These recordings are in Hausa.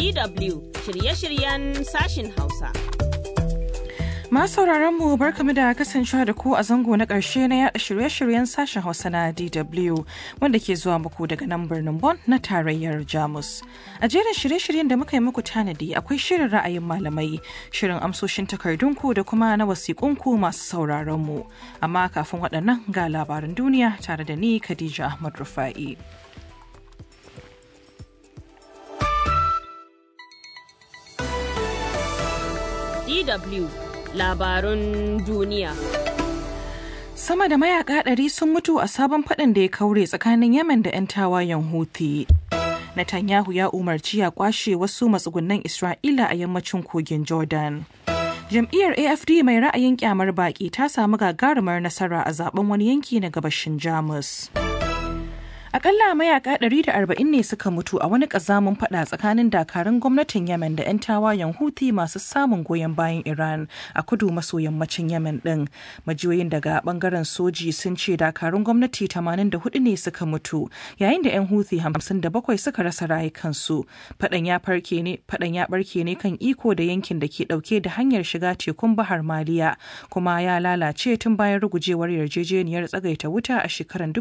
DW shirye-shiryen sashin Hausa. Masu sauraron mu barkamu da kasancewa da ku a zango na ƙarshe na yada shirye-shiryen sashen Hausa na DW wanda ke zuwa muku daga nan birnin Bon na tarayyar Jamus. A jerin shirye-shiryen da muka yi muku tanadi akwai shirin ra'ayin malamai, shirin amsoshin takardunku da kuma na wasiƙunku masu sauraron mu. Amma kafin waɗannan ga labaran duniya tare da ni Khadija Ahmad Rufa'i. DW labarun duniya. Sama da mayaka ɗari sun mutu a sabon faɗin da ya kaure tsakanin Yemen da 'yan tawayen Houthi. Netanyahu ya umarci ya kwashe wasu matsugunan Isra'ila a yammacin kogin Jordan. Jam'iyyar AFD mai ra'ayin kyamar baƙi ta samu gagarumar nasara a zaben wani yanki na gabashin Jamus. Akalla mayaka 140 ne suka mutu a wani kazamun fada tsakanin dakarun gwamnatin Yemen da 'yan tawayen Houthi masu samun goyon bayan Iran a kudu maso yammacin Yemen din. Majiyoyin daga bangaren soji sun ce dakarun gwamnati 84 ne suka mutu yayin da 'yan Houthi 57 suka rasa rayukansu. Fadan ya farke ne fadan ya barke ne kan iko da yankin da ke dauke da hanyar shiga tekun Bahar Maliya kuma ya lalace tun bayan rugujewar yarjejeniyar tsagaita wuta a shekarar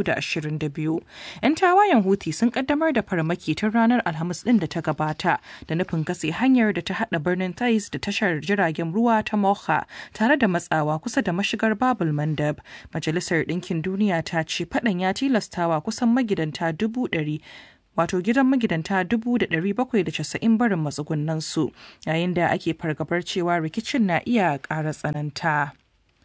2022. 'Yan tawayen Houthi sun kaddamar da farmaki tun ranar Alhamis din da ta gabata da nufin katse hanyar da ta hada birnin Tais da tashar jiragen ruwa ta Mocha tare da matsawa kusa da mashigar Babul Mandab. Majalisar Ɗinkin Duniya ta ce faɗan ya tilastawa kusan magidanta dubu ɗari wato gidan magidanta 790 barin matsugunansu yayin da ake fargabar cewa rikicin na iya ƙara tsananta.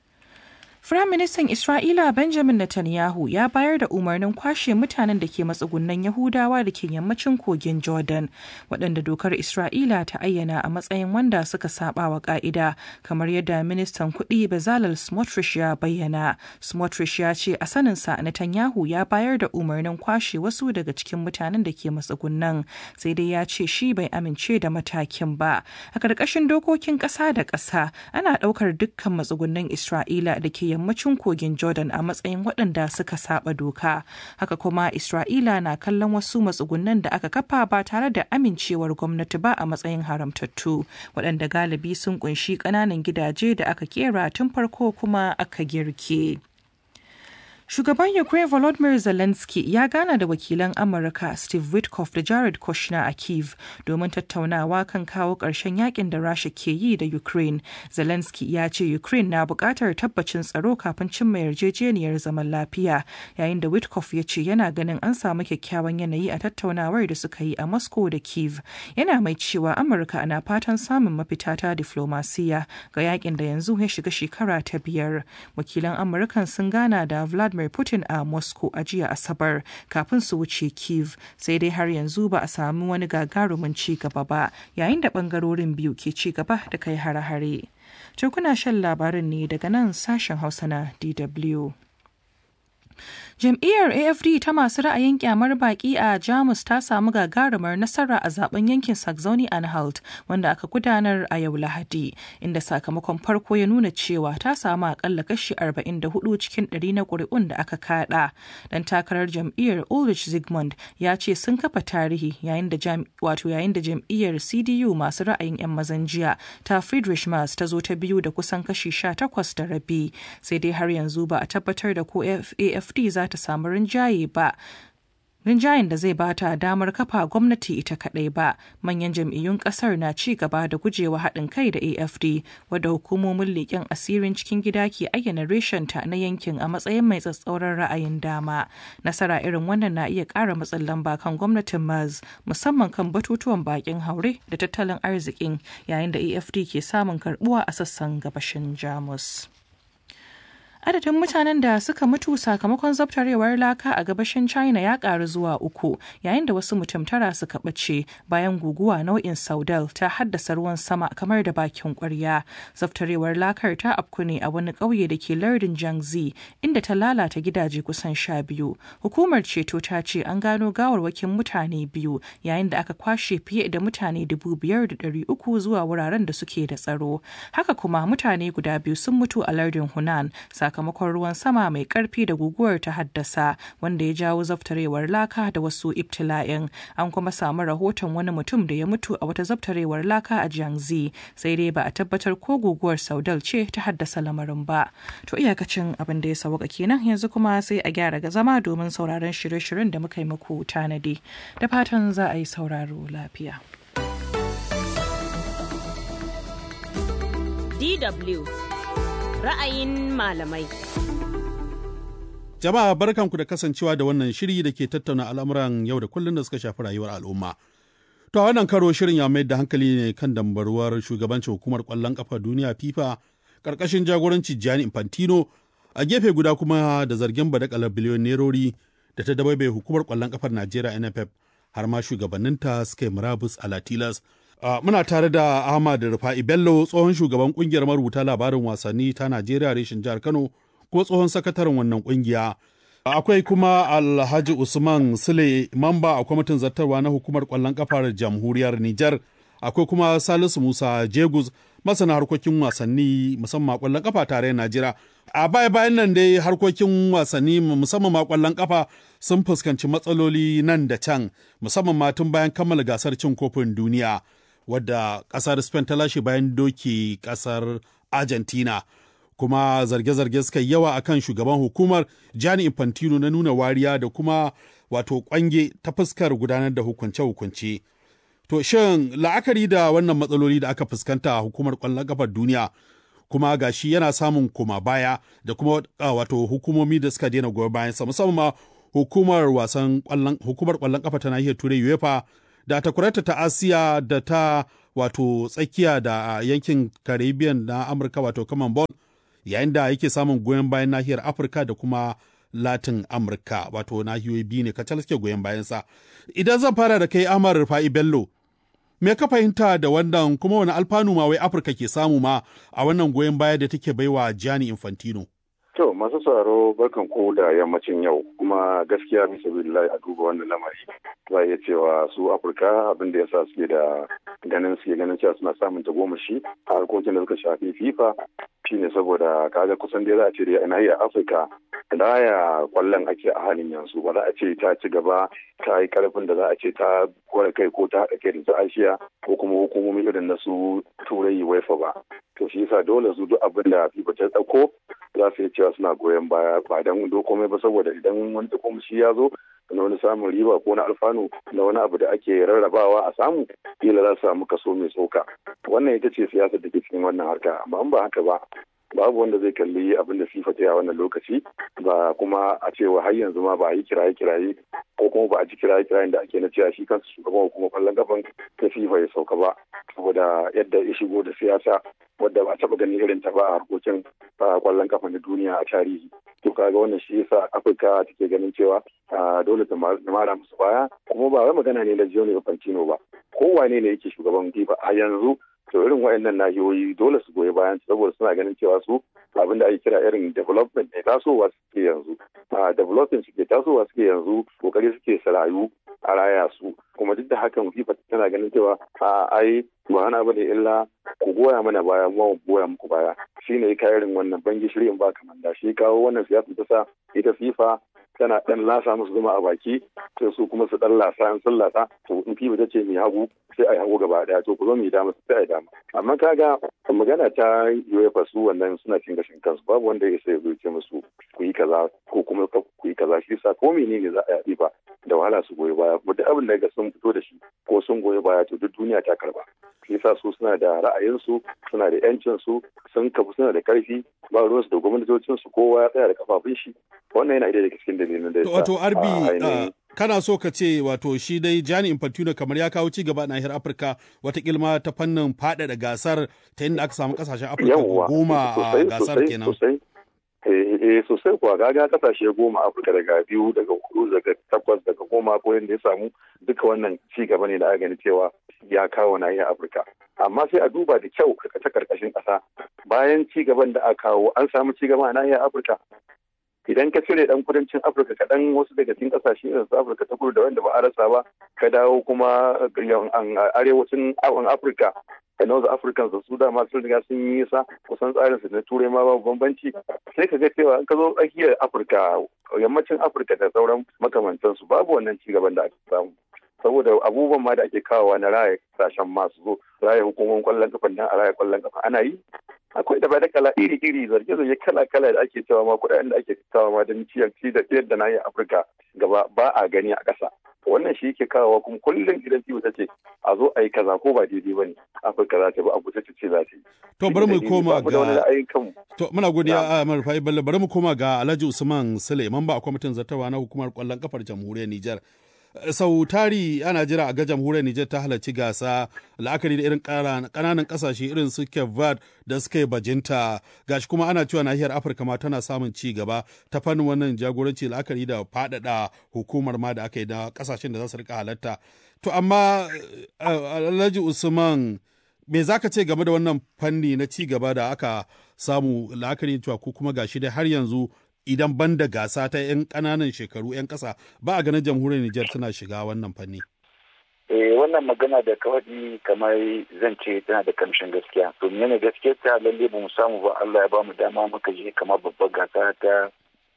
Firaministan Isra'ila Benjamin Netanyahu ya bayar da umarnin kwashe mutanen da ke matsugunan Yahudawa da ke yammacin kogin Jordan, waɗanda dokar Isra'ila ta ayyana a matsayin wanda suka saba wa ƙa'ida, kamar yadda ministan kuɗi Bezalel Smotrich ya bayyana. Smotrich ya ce a saninsa Netanyahu ya bayar da umarnin kwashe wasu daga cikin mutanen da ke matsugunan, sai dai ya ce shi bai amince da matakin ba. A ƙarƙashin dokokin ƙasa da ƙasa, ana ɗaukar dukkan matsugunan Isra'ila da ke yammacin kogin Jordan a matsayin waɗanda suka saba doka. Haka kuma Isra'ila na kallon wasu matsugunan da aka kafa ba tare da amincewar gwamnati ba a matsayin haramtattu, waɗanda galibi sun kunshi ƙananan gidaje da aka kera tun farko kuma aka girke. Shugaban Ukraine Volodymyr Zelensky ya gana da wakilan Amurka Steve Witkoff da Jared Kushner a Kiev domin tattaunawa kan kawo ƙarshen yakin da Rasha ke yi da Ukraine. Zelensky ya ce Ukraine na buƙatar tabbacin tsaro kafin cimma yarjejeniyar zaman lafiya, yayin da Witkoff ya ce yana ganin an samu kyakkyawan yanayi a tattaunawar da suka yi a Moscow da Kiev. Yana mai cewa Amurka na fatan samun mafita ta diflomasiya ga yakin da yanzu ya shiga shekara ta biyar. Wakilan Amurkan sun gana da Vladimir Vladimir Putin a Moscow a jiya Asabar kafin su wuce Kiev sai dai har yanzu ba a sami wani gagarumin ci gaba ba yayin da bangarorin biyu ke ci gaba da kai hare-hare. To kuna shan labarin ne daga nan sashen Hausa na DW. Jam'iyyar AFD ta masu ra'ayin kyamar baki a Jamus ta samu gagarumar nasara a zaben yankin Saxony-Anhalt wanda aka gudanar a yau Lahadi, inda sakamakon farko ya nuna cewa ta samu akalla kashi 44 cikin 100 na ƙuri'un da aka kada. Dan takarar jam'iyyar Ulrich Zygmunt ya ce sun kafa tarihi yayin da wato yayin da jam'iyyar CDU masu ra'ayin 'yan mazan jiya ta Friedrich Merz ta zo ta biyu da kusan kashi 18 da rabi, sai dai har yanzu ba a tabbatar da ko AFD za ta samu rinjaye ba rinjayen da zai bata damar kafa gwamnati ita kadai ba manyan jam'iyyun kasar na ci gaba da gujewa haɗin kai da afd wadda hukumomin leƙen asirin cikin gida ke ayyana reshenta na yankin a matsayin mai tsatsauran ra'ayin dama nasara irin wannan na iya ƙara matsin lamba kan gwamnatin mars musamman kan batutuwan bakin haure da tattalin arzikin yayin da afd ke samun karbuwa a sassan gabashin jamus adadin mutanen da suka mutu sakamakon zabtarewar laka a gabashin china ya karu zuwa uku yayin da wasu mutum tara suka ɓace bayan guguwa nau'in saudal ta haddasa ruwan sama kamar da bakin kwarya zabtarewar lakar ta afku ne a wani ƙauye da ke lardin jiangxi inda ta lalata gidaje kusan sha biyu hukumar ceto ta ce an gano gawarwakin mutane biyu yayin da aka kwashe fiye da mutane dubu biyar da ɗari uku zuwa wuraren da suke da tsaro haka kuma mutane guda biyu sun mutu a lardin hunan sakamakon ruwan sama mai karfi da guguwar ta haddasa wanda ya jawo zaftarewar laka da wasu ibtila'in an kuma samu rahoton wani mutum da ya mutu a wata zaftarewar laka a jiangzi sai dai ba a tabbatar ko guguwar saudal ce ta haddasa lamarin ba to iyakacin abin da ya sauka kenan yanzu kuma sai a gyara ga zama domin sauraron shirye-shiryen da muka yi muku tanadi da fatan za a yi sauraro lafiya DW ra'ayin malamai. Jama'a barkanku da kasancewa da wannan shiri da ke tattauna al'amuran yau da kullum da suka shafi rayuwar al'umma. To a wannan karo shirin ya mai da hankali ne kan dambaruwar shugabancin hukumar ƙwallon ƙafa duniya FIFA ƙarƙashin jagoranci Gianni Infantino a gefe guda kuma da zargin badakalar biliyon nerori da ta dabaibaye hukumar ƙwallon ƙafar Najeriya NFF har ma shugabanninta suka yi murabus a Latilas Uh, muna tare da Ahmad Rufa'i Bello tsohon shugaban kungiyar marubuta labarin wasanni ta Najeriya reshin jihar Kano ko tsohon sakataren wannan kungiya. Uh, Akwai kuma Alhaji Usman Sule mamba a kwamitin zartarwa na hukumar kwallon kafar jamhuriyar Nijar. Akwai kuma Salisu Musa Jegus masana harkokin wasanni musamman kwallon kafa tare Najeriya. A baya bayan nan dai harkokin wasanni musamman ma kwallon kafa sun fuskanci matsaloli nan da can musamman ma tun bayan kammala gasar cin kofin duniya. wadda ƙasar Spain ta lashe bayan doki ƙasar Argentina. Kuma zarge-zarge suka yawa a kan shugaban hukumar Gianni Infantino na nuna wariya da kuma wato kwange ta fuskar gudanar da hukunce-hukunce. To shin la'akari da wannan matsaloli da aka fuskanta a hukumar ƙwallon ƙafar duniya kuma gashi yana samun koma baya da kuma wato hukumomi da suka daina goyon bayansa musamman ma hukumar wasan hukumar ƙwallon ƙafa ta nahiyar Turai UEFA da takwarata ta asiya da ta wato tsakiya da yankin caribbean na amurka wato commonwealth yayin da yake samun goyon bayan nahiyar afirka da kuma latin amurka wato nahiyoyi biyu ne kacal suke goyon bayansa idan zan fara da kai amar rufa'i bello me ka fahimta da wannan kuma wani alfanu ma wai afirka ke samu ma a wannan goyon baya da take baiwa gianni infantino To masu sauraro barkan ku da yammacin yau kuma gaskiya bisa billahi a duba wannan lamari za iya cewa su Afirka abin da yasa suke da ganin suke ganin cewa suna samun tagomashi a harkokin da suka shafi FIFA shine saboda kaga kusan dai za a ce da nahiyar Afirka da ya kwallon ake a halin yanzu ba za a ce ta ci gaba ta yi karfin da za a ce ta kware kai ko ta haɗa kai da su Asiya ko kuma hukumomi irin na su Turai UEFA ba to shi yasa dole su duk abin da FIFA ta ɗauko za su yi cewa suna goyon baya ba don komai ba saboda idan wani shi ya zo na wani samun riba ko na alfanu na wani abu da ake rarrabawa a samu kila za su samu kaso mai tsoka wannan ita ce siyasar da ke cikin wannan harka amma in ba haka ba babu wanda zai kalli abin da FIFA ta yi a wannan lokaci ba kuma a cewa har yanzu ma ba a yi kiraye kiraye ko kuma ba a ji kiraye kirayen da ake na cewa shi kansu shugaban hukumar kwallon kafan ta FIFA ya sauka ba saboda yadda ya shigo da siyasa wadda ba a taɓa ganin irin ta ba a harkokin kwallon kafa na duniya a tarihi to kaga wannan shi yasa afirka take ganin cewa dole ta mara musu baya kuma ba wai magana ne na Gianni Infantino ba kowane ne yake shugaban FIFA a yanzu to irin waɗannan nahiyoyi dole su goyi bayan saboda suna ganin cewa su abin da ake kira irin development ne tasowa suke yanzu a development suke tasowa suke yanzu kokari suke sarayu a raya su kuma duk da hakan FIFA tana ganin cewa a ai ba hana bane illa ku goya mana baya mu goya muku baya shine ka irin wannan bangi shirin ba kamar da shi kawo wannan siyasa ta sa ita FIFA tana dan lasa musu zuma a baki sai su kuma su dan lasa in sun lasa to in FIFA ta ce mai hagu sai a yi hagu gaba daya to ku zo mu yi dama sai a yi dama amma kaga magana ta UEFA su wannan suna cin gashin kansu babu wanda ya sai ce musu ku yi kaza ko kuma ku yi kaza shi sa ko menene za a yi ba da wahala su goyi baya kuma duk abin da ga sun fito da shi ko sun goyi baya to duk duniya ta karba shi yasa su suna da ra'ayinsu suna da yancin su sun kafu suna da karfi ba ruwan su da gwamnatocin su kowa ya tsaya da kafafun shi wannan yana daga cikin dalilin da wato arbi kana so ka ce wato shi dai Gianni Infantino kamar ya kawo ci gaba a nahiyar Afirka watakila ma ta fannin faɗaɗa gasar ta inda aka samu kasashen Afirka goma a gasar kenan. eh sosai kuwa gaga kasashe goma afirka daga biyu daga hudu daga takwas daga goma ko yadda ya samu duka wannan ci gaba ne da aka gani cewa ya kawo nahiyar afirka amma sai a duba da kyau ta karkashin kasa bayan ci gaban da aka kawo an samu ci gaba a nahiyar afirka idan ka cire dan kudancin afirka kaɗan wasu daga cikin ƙasashe irin su afirka ta kudu da wanda ba a rasa ba ka dawo kuma arewacin afirka da wasu africans da su dama sun riga sun yi nisa kusan tsarin su na turai ma babu bambanci sai ka ga cewa in ka zo tsakiyar afirka yammacin afirka da sauran makamantansu babu wannan ci gaban da aka samu saboda abubuwan ma da ake kawowa na raya kasashen masu zo raya hukumomin kwallon kafa dan a raya kwallon kafa ana yi akwai da da kala iri iri zarge zarge kala kala da ake cewa ma kuɗaɗen da ake kawo ma don ciyar ci da ciyar da na yi afirka gaba ba a gani a ƙasa wannan shi yake kawowa kuma kullum idan ciwo ta ce a zo a yi kaza ko ba daidai ba ne afirka za ta bi abu ta ce za ta yi. to bari mu koma ga ga to muna godiya a marfa bello bari mu koma ga alhaji usman sule ba a kwamitin zartawa na hukumar kwallon kafar jamhuriyar nijar sau tari ana jira a ga jamhuriyar Nijar ta halarci gasa la'akari da irin ƙananan ƙasashe irin su Kevad da suka yi bajinta gashi kuma ana cewa nahiyar Afirka ma tana samun ci gaba ta fannin wannan jagoranci la'akari da faɗaɗa hukumar ma da aka yi da ƙasashen da za su rika halarta. To amma Alhaji Usman me za ka ce game da wannan fanni na ci gaba da aka samu la'akari cewa ko kuma gashi dai har yanzu idan ban da gasa ta 'yan ƙananan shekaru 'yan ƙasa ba a ganin jamhuriyar Nijar tana shiga wannan fanni. Eh wannan magana da kawai kamar zan ce tana da kamshin gaskiya. To ne gaskiya ta lalle ba mu samu ba Allah ya ba mu dama muka je kamar babbar gasa ta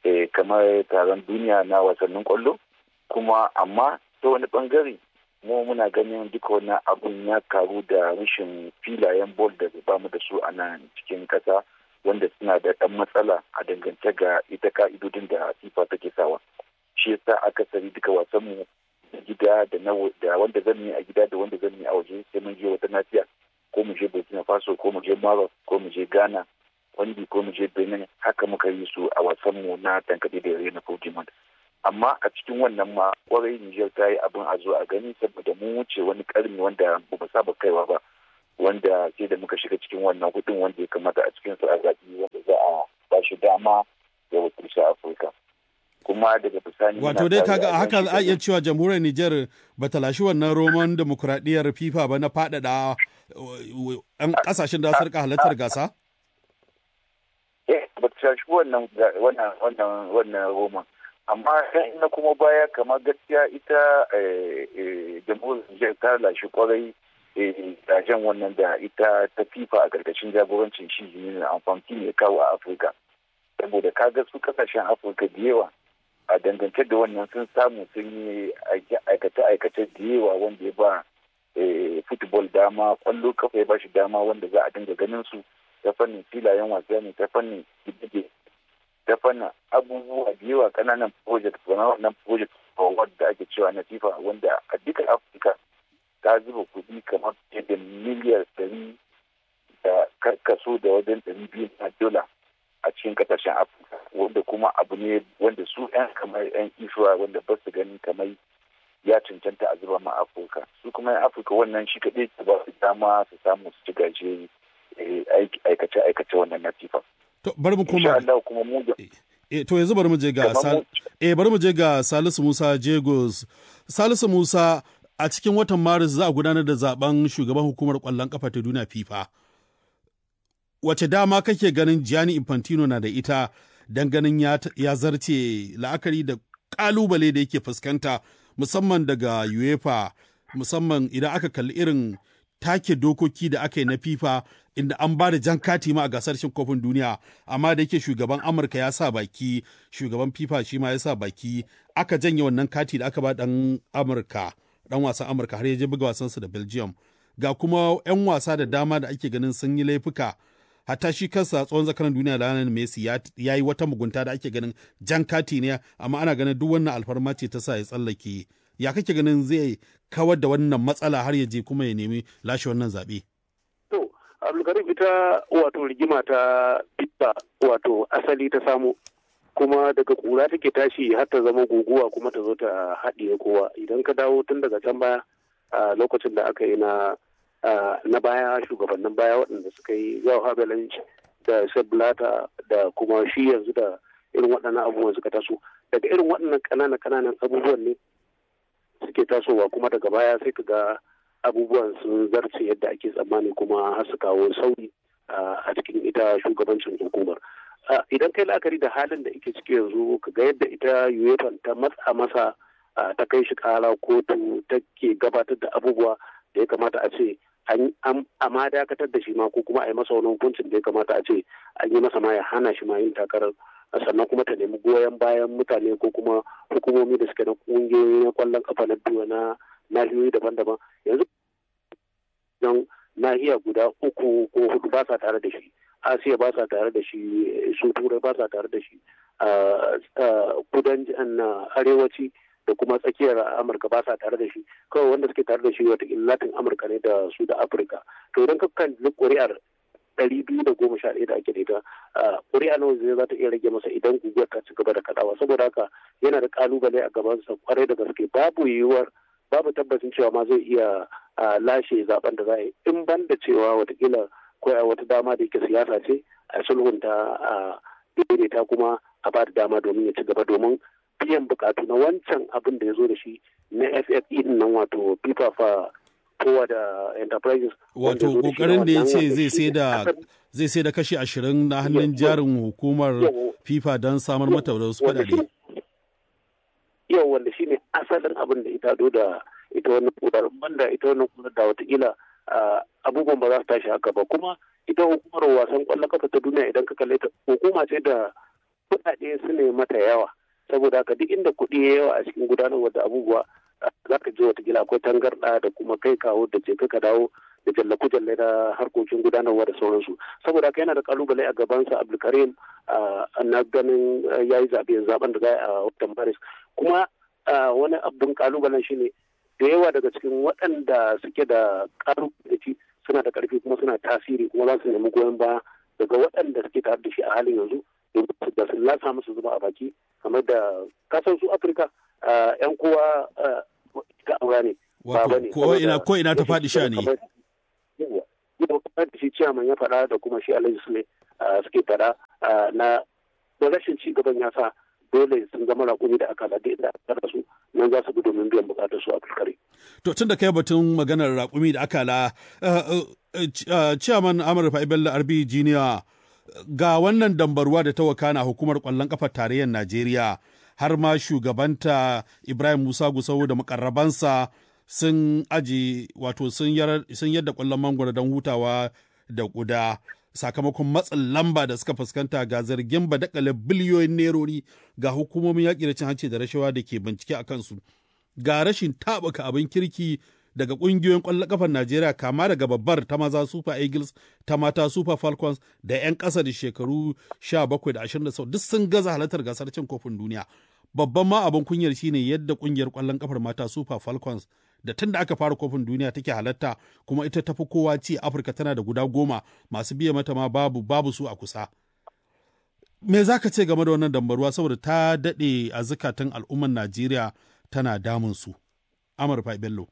kamar taron duniya na wasannin kwallo. Kuma amma ta wani bangare mu muna ganin duka wannan abun ya karu da rashin filayen bol da ba mu da su a nan cikin kasa. wanda suna da ɗan matsala a dangance ga ita ka'idodin da FIFA take sawa shi yasa akasari duka wasan mu gida da na da wanda zan yi a gida da wanda zan yi a waje sai mun je wata nafiya ko mu je Burkina Faso ko mu je Maroc ko mu je Ghana wandi ko mu je Benin haka muka yi su a wasan mu na tankaɗe da yare na Pokemon amma a cikin wannan ma kwarai Niger ta yi abin a zo a gani saboda mun wuce wani karni wanda ba mu saba kaiwa ba wanda sai da muka shiga cikin wannan hudun wanda ya kamata a cikin su a zaɓi wanda za a ba shi dama ya wakilci Afirka. Kuma daga bisani Wato dai kaga haka a iya cewa jamhuriyar Nijar ba ta lashi wannan roman demokuraɗiyyar FIFA ba na faɗaɗa ɗan ƙasashen da su rika halartar gasa? Eh, ba ta lashi wannan wannan wannan roman. Amma na kuma baya kamar gaskiya ita jamhuriyar Nijar ta lashi kwarai rajen wannan da ita ta fifa a ƙarƙashin jagorancin shi ne amfani ya kawo a afirka saboda kaga su kasashen afirka da yawa a dangance da wannan sun samu sun yi aikace-aikace da yawa wanda ya ba football dama kwallo kafa ya ba shi dama wanda za a dinga ganin su ta fannin filayen wasa ne ta fannin gidige ta fannin abubuwa da yawa kananan project wannan project da ake cewa na fifa wanda a duka afirka ta zuba kuɗi kamar da miliyar ɗari da karkaso da wajen ɗari biyu na dola a cikin ƙasashen afirka wanda kuma abu ne wanda su 'yan kamar 'yan isuwa wanda ba su gani kamar ya cancanta a zuba ma afirka su kuma 'yan afirka wannan shi kaɗai ta ba su dama su samu su ci gaje aikace-aikace wannan na fifa. To bari mu koma. kuma mu da E, to yanzu bari mu je ga Sal e, bari mu je ga Salisu Musa Jegos. Salisu Musa a cikin watan Maris za a gudanar da zaben shugaban hukumar kwallon kafa ta duniya FIFA. Wace dama kake ganin Gianni Infantino na da ita don ganin ya, ya zarce la'akari da kalubale da yake fuskanta musamman daga UEFA musamman idan aka kalli irin take dokoki da aka yi na FIFA inda an ba da jan kati ma a gasar cin kofin duniya amma da yake shugaban Amurka ya sa baki shugaban FIFA shi ma ya sa baki aka janye wannan kati da aka ba dan Amurka dan wasan Amurka har ya je buga wasansa da Belgium ga kuma 'yan wasa da dama da ake ganin sun yi laifuka hatta shi kansa tsohon zakaran duniya Lionel Messi ya yi wata mugunta da ake ganin jan kati ne amma ana ganin duk wannan alfarma ce ta sa ya tsallake ya kake ganin zai kawar da wannan matsala har ya je kuma ya nemi lashe wannan zaɓe. To, Abdulkarim ita wato rigima ta FIFA wato asali ta samu kuma daga kura take tashi har ta zama guguwa kuma ta zo ta haɗiye kowa idan ka dawo tun daga can baya a lokacin da aka yi na na baya shugabannin baya waɗanda suka yi yau habelanci da sablata da kuma shi yanzu da irin waɗannan abubuwan suka taso daga irin waɗannan ƙananan ƙananan abubuwan ne suke tasowa kuma daga baya sai ka ga abubuwan sun zarce yadda ake tsammani kuma har su kawo sauyi a cikin ita shugabancin hukumar idan kai la'akari da halin da ake ciki yanzu ka ga yadda ita uefa ta matsa masa ta kai shi kara kotu take gabatar da abubuwa da ya kamata a ce a ma dakatar da shi ma ko kuma a yi masa wani hukuncin da ya kamata a ce an yi masa ma ya hana shi ma yin takarar sannan kuma ta nemi goyon bayan mutane ko kuma hukumomi da suke na kungiyoyi na kwallon kafa na biyu na nahiyoyi daban-daban yanzu don nahiya guda uku ko hudu ba sa tare da shi asiya ba sa tare da shi su turai ba sa tare da shi kudancin arewaci da kuma tsakiyar amurka ba sa tare da shi kawai wanda suke tare da shi wata latin amurka ne da su da afirka to idan ka kan ƙuri'ar ɗari biyu da goma sha ɗaya da ake da ita ƙuri'a nawa zai za ta iya rage masa idan guguwar ta ci gaba da kaɗawa saboda haka yana da ƙalubale a gabansa kwarai da gaske babu yiwuwar babu tabbacin cewa ma zai iya lashe zaben da za a yi in ban da cewa watakila ko wata dama da yake siyasa ce a sulhunta a daidaita kuma a ba da dama domin ya ci gaba domin biyan bukatu na wancan abin da ya zo da shi na FFE din nan wato FIFA fa kowa da enterprises wato kokarin da ya ce zai sai da zai sai da kashi ashirin na hannun jarin hukumar FIFA don samar mata da wasu kudade. Yau wanda shine asalin abin da ita do da ita wannan kudar banda ita wannan kudar da watakila abubuwan ba za su tashi haka ba kuma ita hukumar wasan kwallon kafa ta duniya idan ka kalle ta hukuma ce da kudade su ne mata yawa saboda haka duk inda kuɗi ya yawa a cikin gudanarwar da abubuwa za ka ji watakila akwai tangarɗa da kuma kai kawo da ce ka dawo da jallaku jalle na harkokin gudanarwa da sauransu saboda haka yana da kalubale a gabansa abdulkarim na ganin ya yi zaɓe zaben da za a watan maris kuma wani abin kalubalen shine da yawa daga cikin waɗanda suke da kalubale suna da ƙarfi kuma suna tasiri kuma za su nemi goyon baya daga waɗanda suke tare da shi a halin yanzu da su lasa musu zuba a baki kamar da kasan su afirka yan kowa ta aura ne ko ina ko ina ta faɗi sha ne yau kamar da shi ciyaman ya faɗa da kuma shi alhaji sule suke faɗa na da rashin ci gaban ya sa dole sun zama raƙumi da aka lade da aka su nan za su bi domin biyan buƙatar su a fuskare. To tun da kai batun maganar raƙumi da aka la ciyaman Amurka Bello Arbi Jiniya ga wannan dambarwa da ta wakana hukumar ƙwallon ƙafar tarayyar Najeriya har ma shugabanta Ibrahim Musa Gusau da makarrabansa sun aji wato sun yadda ƙwallon mangwaro don hutawa da ƙuda sakamakon matsin lamba da suka fuskanta ga zargin badakale biliyoyin nerori ga hukumomin yaƙi da cin hanci da rashawa da ke bincike a kansu ga rashin taɓuka abin kirki daga ƙungiyoyin ƙwallon ƙafar Najeriya kama daga babbar ta maza Super Eagles ta mata Super Falcons da 'yan ƙasa da shekaru 17 da 20 duk sun gaza halartar gasar cin kofin duniya. Babban ma abin kunyar shine yadda ƙungiyar ƙwallon ƙafar mata Super Falcons da tun da aka fara kofin duniya take halatta kuma ita tafi kowa ci Afirka tana da guda goma masu biya mata ma babu babu su a kusa. Me za ka ce game da wannan dambaruwa saboda ta daɗe a zukatan al'ummar Najeriya tana damun su. Amurfa Bello.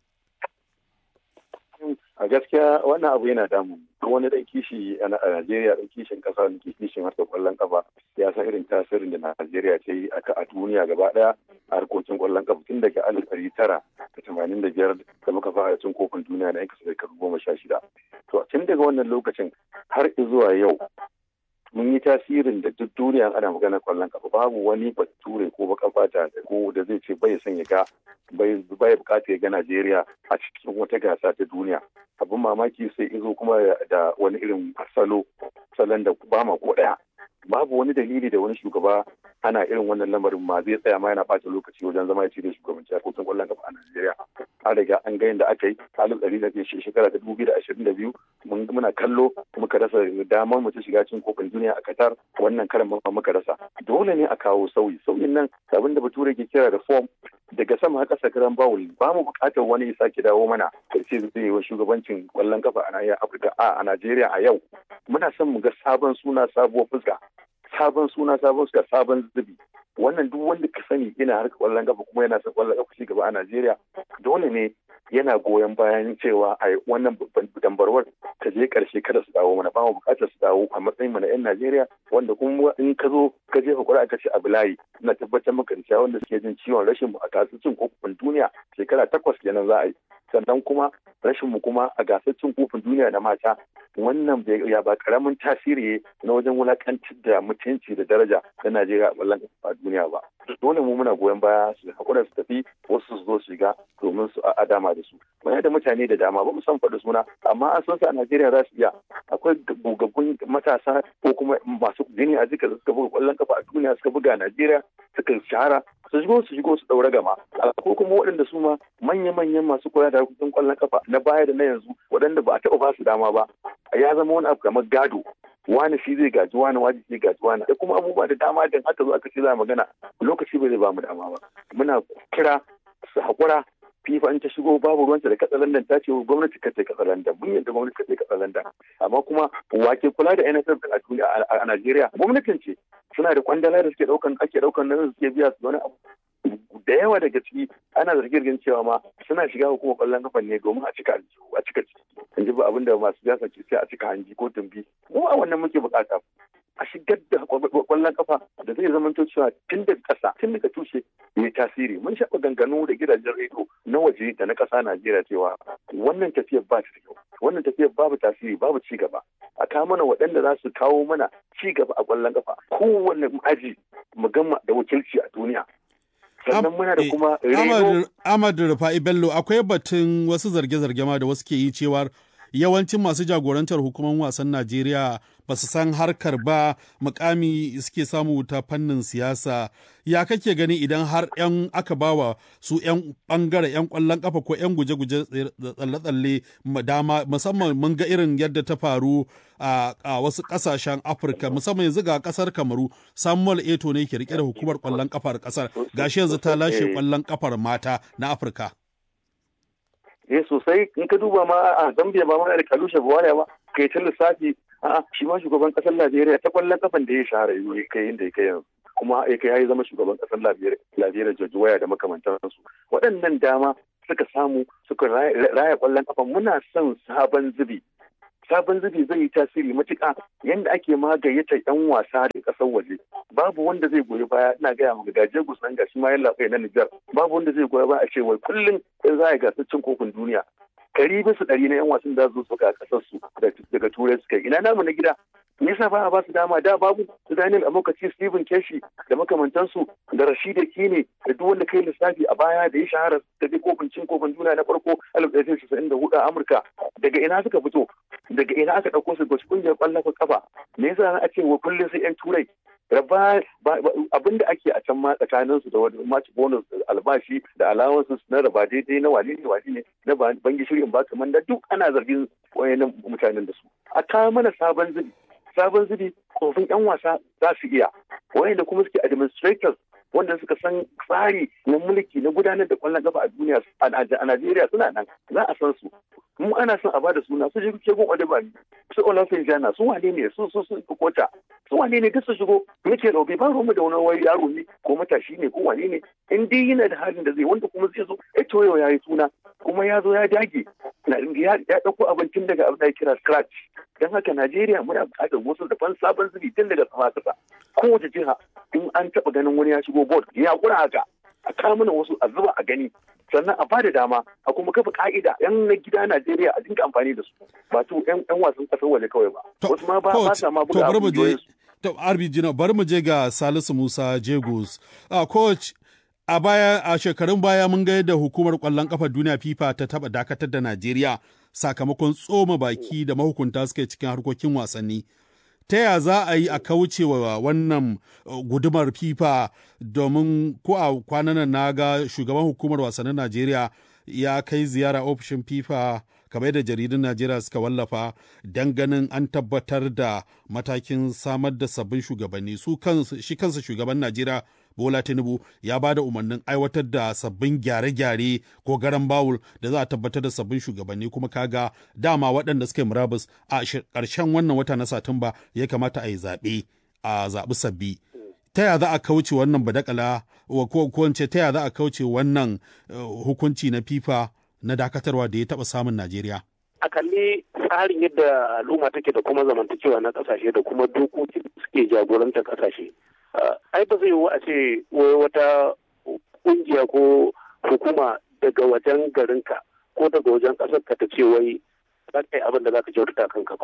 a gaskiya wannan abu yana damu wani dan kishi a Najeriya dan kishin kasa da kishin harkar kwallon kafa ya san irin tasirin da Najeriya ta yi a duniya gaba daya a harkokin kwallon kafa tun daga alif ɗari tara da tamanin da biyar da muka fara cin kofin duniya na yan kasa shekaru goma sha shida to tun daga wannan lokacin har zuwa yau mun yi tasirin da duk duniya ana magana kwallon kafa babu wani bature ko baka fata ko da zai ce bai son ya ga bai bukata ya ga Najeriya a cikin wata gasa ta duniya abin mamaki sai izo kuma da wani irin salo salon da ba ma ko daya babu wani dalili da wani shugaba ana irin wannan lamarin ma zai tsaya ma yana ɓata lokaci wajen zama ya cire shugabanci a kotun ƙwallon kafa a Najeriya. An riga an ga yadda aka yi halin ɗari da shekara ta dubu da ashirin da biyu muna kallo muka rasa damar mu ta shiga cikin kofin duniya a Qatar wannan karan ma muka rasa. Dole ne a kawo sauyi. Sauyin nan abin da Bature ke kira reform daga sama har ƙasa karan bawul ba mu buƙatar wani ya sake dawo mana da ce zai yi wa shugabancin ƙwallon kafa a nahiyar Afirka a Najeriya a yau. Muna son mu ga sabon suna sabuwar fuska. sabon suna sabon suka sabon zubi wannan duk wanda ka sani yana harka kwallon kafa kuma yana son kwallon kafa gaba a Najeriya dole ne yana goyon bayan cewa a wannan dambarwar ta je karshe kada su dawo mana ba mu bukatar su dawo a matsayin mu na yan Najeriya wanda kuma in ka zo ka jefa ƙuri'a ka ce a bulayi ina tabbatar maka da cewa wanda suke jin ciwon rashin mu a gasar cin kofin duniya shekara takwas kenan za a yi sannan kuma rashin mu kuma a gasar cin kofin duniya da mata wannan ya ba karamin tasiri na wajen wulakantar da mutunci da daraja na Najeriya a ƙwallon a duniya ba. Dole mu muna goyon baya su haƙura su tafi wasu su zo su shiga domin su a dama da su. Muna da mutane da dama ba mu san faɗi suna amma an san su a Najeriya za su iya. Akwai gogaggun matasa ko kuma masu jini a jika suka buga ƙwallon kafa a duniya suka buga a Najeriya suka shahara su shigo su shigo su ɗaura gama. Ko kuma waɗanda su ma manya-manyan masu koya da harkokin ƙwallon kafa na baya da na yanzu waɗanda ba a taɓa ba su dama ba. Ya zama wani abu kamar gado wani shi zai gaji wani wani zai gaji wani da kuma abubuwa da dama da aka zo aka ce za magana lokaci ba zai ba mu dama ba muna kira su haƙura fifa in ta shigo babu ruwanta da katsalandan ta ce gwamnati ka ce katsalandan mun yadda gwamnati ka ce katsalandan amma kuma wake kula da NSF a duniya a Najeriya gwamnatin ce suna da kwandala da suke daukan ake daukan nan suke biya su wani abu da yawa daga ciki ana zargin cewa ma suna shiga hukumar kwallon kafa ne domin a cika a cika ciki in ji abin da masu siyasa ke sai a cika hanji ko tumbi mu a wannan muke bukata a shigar da kwallon kafa da zai zama cewa tun daga ƙasa tun daga tushe mai tasiri mun shaɓa ganganu da gidajen rediyo na waje da na ƙasa Najeriya cewa wannan tafiyar ba ta kyau wannan tafiyar babu tasiri babu ci gaba a kawo mana waɗanda za su kawo mana ci gaba a kwallon kafa kowanne aji mu gama da wakilci a duniya sannan muna da kuma Ahmad Rufa'i Bello akwai batun wasu zarge-zarge ma da wasu ke yi cewar yawancin masu jagorantar hukumar wasan Najeriya ba su san harkar ba mukami suke samu ta fannin siyasa ya kake gani idan har yan aka bawa su yan bangare yan kwallon kafa ko yan guje-guje tsalle-tsalle dama musamman mun ga irin yadda ta faru a wasu kasashen afirka musamman yanzu ga kasar kamaru samuel eto ne ke rike da hukumar kwallon kafar kasar gashi yanzu ta lashe kwallon kafar mata na afirka eh sosai in ka duba ma a Zambia ba mana da Kalusha Buwariya ba kai ta lissafi a'a shi ma shugaban kasar Najeriya ta kwallon kafan da ya shahara ya kai inda ya kai yanzu kuma ya kai ya zama shugaban kasar Najeriya George Waya da makamantansu waɗannan dama suka samu suka raya kwallon kafa muna son sabon zubi sabon zubi zai yi tasiri matuƙa yadda ake ma gayyata yan wasa da ƙasar waje babu wanda zai goyi baya ina gaya maka gaje gusan gashi ma yalla na Nijar babu wanda zai goyi baya a ce wai kullum in za a yi gasar cin kofin duniya ɗari bisa ɗari na yan wasan da su suka ƙasar su daga turai suka ina namu na gida me yasa ba a ba su dama da babu su Daniel Amokaci Stephen Keshi da makamantansu da Rashida Kine da duk wanda kai lissafi a baya da ya shahara da dai kofin cin kofin duniya na farko 1994 a Amurka daga ina suka fito daga ina aka ɗauko su gasu kungiyar ƙwallon kafa me yasa a ce wa kullum sai yan turai raba abin da ake a can ma tsakanin su da wani match bonus albashi da allowances na raba daidai na wani ne wani ne na bangi shirin ba kamar da duk ana zargin wayannan mutanen da su a kawo mana sabon zubi sabon zubi kofin yan wasa za su iya wayanda kuma suke administrators wanda suka san tsari na mulki na gudanar da kwallon kafa a duniya a Najeriya suna nan za a san su mu ana son a bada suna su je gun Odebani su Olafin Jana su wane ne su su su kota su wane ne duk su shigo muke robe ba mu da wani wai yaro ne ko matashi ne ko wane ne in dai yana da halin da zai wanda kuma zai zo eh to yau yayi suna kuma ya zo ya dage ya dauko abincin daga abin da kira scratch dan haka Najeriya muna buƙatar wasu da fan sabon zubi tun daga sama kasa kowace jiha in an taɓa ganin wani ya shigo board ya kura haka a kawo mana wasu a zuba a gani sannan a bada dama a kuma kafa ka'ida yan na gida Najeriya a dinga amfani da su ba to yan wasan kasar waje kawai ba wasu ma ba ba sa ma buga abu to RBG na bari mu je ga Salisu Musa Jegos a coach a baya a shekarun baya mun ga yadda hukumar kwallon kafa duniya FIFA ta taba dakatar da Najeriya sakamakon tsoma baki da mahukunta suke cikin harkokin wasanni ta ya za a yi a kauce wa wannan gudumar FIFA domin ko a kwanan na ga shugaban hukumar wasannin Najeriya ya kai ziyara ofishin FIFA kamar da jaridun Najeriya suka wallafa don ganin an tabbatar da matakin samar da sabbin shugabanni su shi kansa shugaban Najeriya Bola Tinubu ya ba da umarnin aiwatar da sabbin gyare-gyare ko garan bawul da za a tabbatar da sabbin shugabanni kuma kaga dama waɗanda suka yi murabus a ƙarshen wannan wata na Satumba ya kamata a yi zaɓe a zaɓi sabbi. Ta ya za a kauce wannan badakala ko ko ta ya za a kauce wannan hukunci na FIFA na dakatarwa da ya taɓa samun Najeriya? A kalli tsarin yadda al'umma take da kuma zamantakewa na ƙasashe da kuma dokoki suke jagorantar ƙasashe. ai ba zai yiwu a ce wai wata kungiya ko hukuma daga wajen garinka ko daga wajen ƙasar ka ta ce wai za ka yi abin da za ka kyautata kanka ba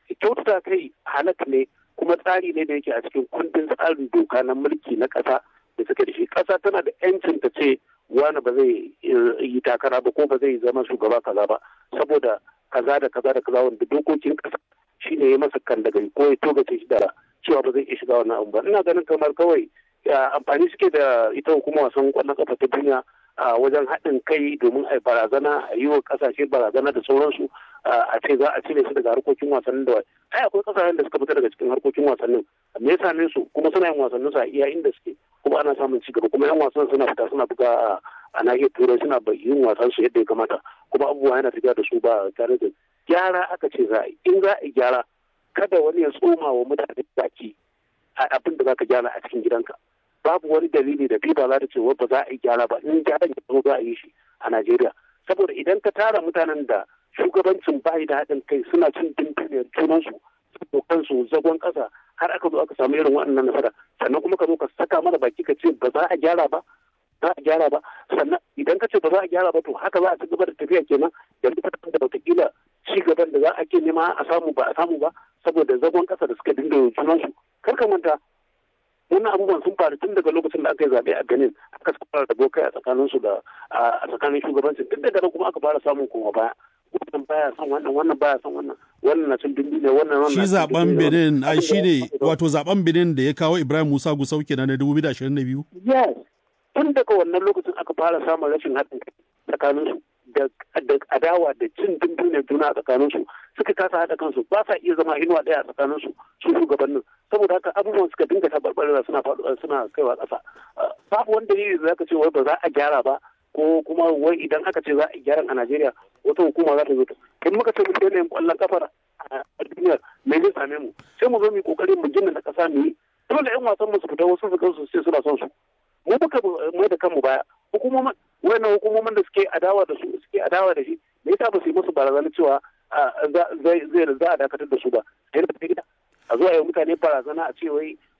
kyautata kai halak ne kuma tsari ne da yake a cikin kundin tsarin doka na mulki na ƙasa da suka da shi ƙasa tana da yancin ta ce wani ba zai yi takara ba ko ba zai zama shugaba kaza ba saboda kaza da kaza da kaza wanda dokokin ƙasa shi ne ya masa kan daga ko ya togace shi da cewa ba zai iya shiga wannan abu ba ina ganin kamar kawai amfani suke da ita hukumar wasan kwallon kafa ta duniya a wajen haɗin kai domin a barazana a yi wa ƙasashe barazana da sauransu a ce za a cire su daga harkokin wasannin da ai akwai ƙasashen da suka fita daga cikin harkokin wasannin me yasa ne su kuma suna yin wasannin su a iya inda suke kuma ana samun ci gaba kuma yan wasan suna fita suna buga a nahiyar turai suna yin wasan su yadda ya kamata kuma abubuwa yana tafiya da su ba tare da gyara aka ce za a yi in za a yi gyara kada wani ya tsoma wa mutane baki a abin da za ka gyara a cikin gidanka babu wani dalili da fifa za ta ce ba za a yi gyara ba in gyaran ya zo za a yi shi a Najeriya saboda idan ka tara mutanen da shugabancin bayi da haɗin kai suna cin dindiniyar junansu su kansu zagon ƙasa har aka zo aka samu irin waɗannan nasara sannan kuma ka zo ka saka mana baki ka ce ba za a gyara ba za a gyara ba sannan idan ka ce ba za a gyara ba to haka za a ci gaba da tafiya kenan yanzu ka da wataƙila ci gaban da za a ke nema a samu ba a samu ba saboda zagon ƙasa da suka dinga junansu kar ka manta wannan abubuwan sun faru tun daga lokacin da aka yi zaɓe a benin aka fara da bokai a tsakanin su da a tsakanin shugabancin tun daga kuma aka fara samun koma baya wannan baya son wannan wannan baya son wannan wannan na cin dumbi ne wannan wannan shi zaben benin ai shi ne wato zaben benin da ya kawo ibrahim musa gusau kenan na 2022 yes tun daga wannan lokacin aka fara samun rashin haɗin kai tsakanin su da adawa da cin dumbi ne juna a tsakanin su suka kasa haɗa kansu ba sa iya zama inuwa ɗaya a tsakanin su su shugabannin saboda haka abubuwan suka dinga tabarbarewa suna faɗuwa suna kaiwa ƙasa babu wani dalili da zaka ce wai ba za a gyara ba ko kuma wai idan aka ce za a gyara a Najeriya wata hukuma za ta zo in muka ce mun daina yin ƙwallon kafar a duniya me zai same mu sai mu zo mu yi kokari mu gina na ƙasa mu yi dole ƴan wasan mu su fita wasu su kansu sai suna son su mu muka mai da kanmu baya hukumomin wayannan hukumomin da suke adawa da su suke adawa da shi me yasa ba su yi musu barazana cewa zai za a dakatar da su ba a zo a yi mutane barazana a ce wai